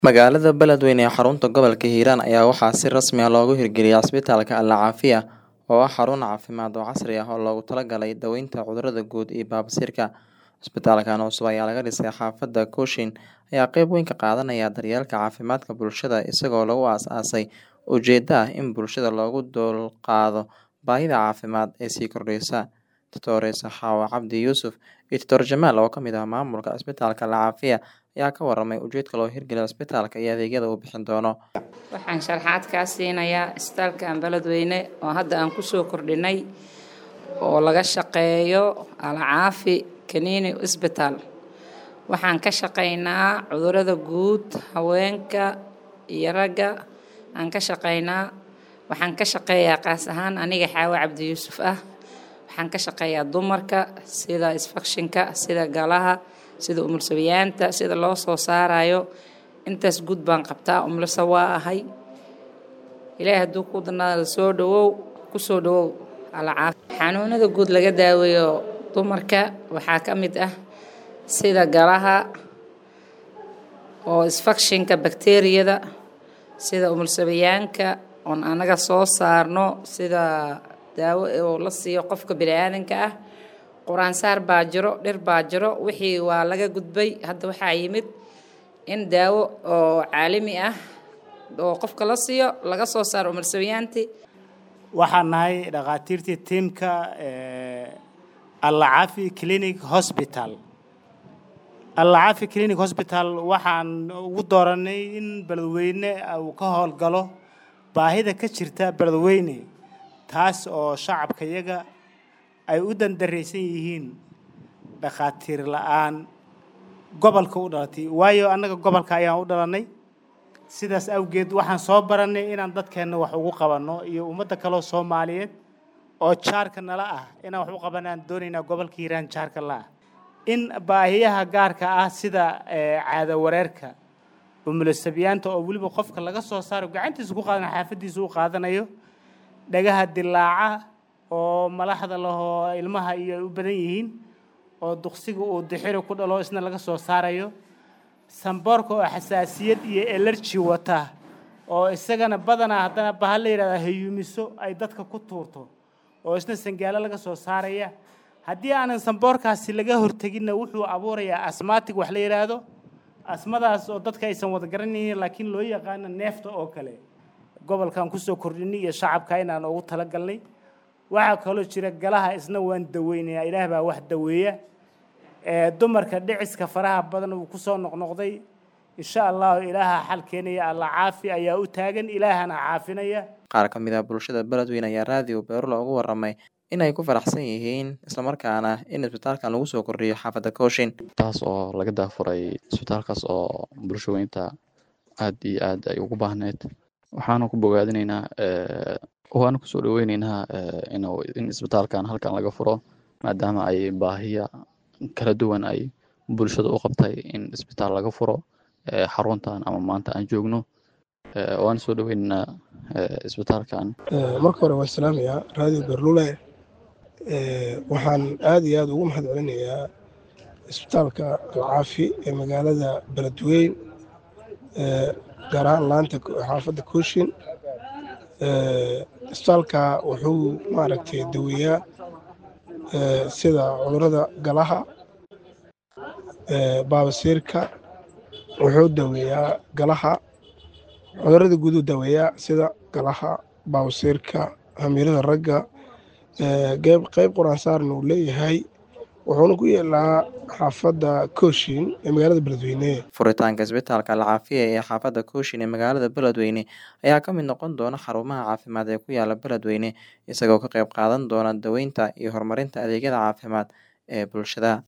Magaalada Beledweyne ee xarunta gobolka Hiiraan ayaa waxaa si rasmi ah loogu hirgeliyay Isbitaalka Alle Caafiya oo ah xarun caafimaad oo casri ah oo loogu talagalay daaweynta cudurrada guud iyo baaba'siirka. Isbitaalkan cusub ayaa laga dhisay xaafadda Cochin ayaa qayb weyn ka qaadanaya daryeelka caafimaadka bulshada isagoo lagu aasaasay ujeeddo ah in bulshada loogu dulqaado baahida caafimaad ee sii kordhaysa. Dr. Xawa Cabdi Yuusuf iyo Dr. Jamaal oo ka mid ah maamulka Isbitaalka Alle Caafiya ayaa ka warramay ujeedka loo hirgeliyay isbitaalka iyo adeegyada uu bixin doono. Waxaan sharaxaad kaa siinayaa isbitaalkan Beledweyne oo hadda aan ku soo kordhinay oo laga shaqeeyo Alle Caafi Kaniini Isbitaal. Waxaan ka shaqeynaa cudurrada guud, haweenka iyo ragga aan ka shaqeynaa. Waxaan ka shaqeeyaa qaas ahaan aniga Xaawa Cabdi Yuusuf ah. Waxaan ka shaqeeyaa dumarka sida isfakshinka, sida galaha, sida umulsabiyaanta, sida loo soo saarayo. Intaas guud baan qabtaa umulsa waa ahay. Ilaahay hadduu ku danaado soo dhawow ku soo dhawow Alle Caafi. Xanuunada guud laga daaweeyo dumarka waxaa ka mid ah sida galaha oo isfakshinka bakteeriyada, sida umulsabiyaanka oon anaga soo saarno sida daawo oo la siiyo qofka bini'aadanka ah. Quraansaar baa jiro, dhir baa jiro, wixii waa laga gudbay. Hadda waxaa yimid in daawo oo caalami ah oo qofka la siiyo laga soo saaro umulsabiyaantii. waxaan nahay dhakhaatiirtii tiimka Alle Caafi Clinic Hospital Alle Caafi Clinic Hospital waxaan ugu dooranay in Beledweyne uu ka howlgalo baahida ka jirta Beledweyne taas oo shacabka iyaga ay u dandaraysan yihiin dhakhaatiir la'aan gobolka u dhalatay waayo annaga gobolka ayaan u dhalanay sidaas awgeed waxaan soo baranay inaan dadkeenna wax ugu qabanno iyo ummadda kaloo Soomaaliyeed oo jaarka nala ah inaan wax u qabanaan doonaynaa gobolka Hiiraan jaarka la ah in baahiyaha gaarka ah sida caado wareerka umulasabiyaanta oo weliba qofka laga soo saaro gacantiisa ku qaadanayo xaafadiisa u qaadanayo dhagaha dilaaca oo malaxda lahoo ilmaha iyo ay u badan yihiin oo duqsiga uu dixiri ku dhalo isna laga soo saarayo samboorka oo xasaasiyad iyo elerji wata oo isagana badanaa haddana bahal la yidhahda hayuumiso ay dadka ku tuurto oo isna sangaalo laga soo saaraya haddii aanan samboorkaasi laga horteginna wuxuu abuurayaa asmaatig wax la yidhaahdo asmadaas oo dadka aysan wada garanaynin laakiin loo yaqaano neefta oo kale gobolkan kusoo kordhinay iyo shacabka inaan ugu talagalnay waxaa kaloo jira galaha isna waan daweynayaa ilaah baa wax daweeya dumarka dhiciska faraha badan uu kusoo noqnoqday insha allahu ilaaha xal keenaya alla caafi ayaa u taagan ilaahana caafinaya Qaar ka mid ah bulshada Beledweyne ayaa raadiyo Beerulo ugu warramay inay ku faraxsan yihiin islamarkaana in isbitaalkan lagu soo kordhiyo xaafadda Cochin. taas oo laga daafuray isbitaalkaas oo bulshaweynta aad iyo aad ay ugu baahneyd waxaana ku bogaadinaynaa waana kusoo dhaweyneynaa inuu in isbitaalkan halkan laga furo maadaama ay baahiya kala duwan ay bulshada u qabtay in isbitaal laga furo xaruntan ama maanta aan joogno waana soo dhaweyneynaa isbitaalkan marka hore waan salaamayaa raadiyo berlule waxaan aad iyo aad ugu mahad celinayaa isbitaalka alcaafi ee magaalada beledweyn gaar ahaan laanta xaafadda kooshin isbitaalka wuxuu maaragtay daweeyaa sida cudurrada galaha baabasiirka wuxuu daweeyaa galaha cudurrada guuduu daweeyaa sida galaha baabasiirka hamiirada ragga qayb quraansaarna uu leeyahay wuxuuna ku yeelaa xaafadda kooshin ee magaalada beledweyne Furitaanka Isbitaalka Alle Caafiya ee xaafadda Cochin ee magaalada Beledweyne ayaa ka mid noqon doona xarumaha caafimaad ee ku yaala Beledweyne isagoo ka qayb qaadan doona daaweynta iyo horumarinta adeegyada caafimaad ee bulshada.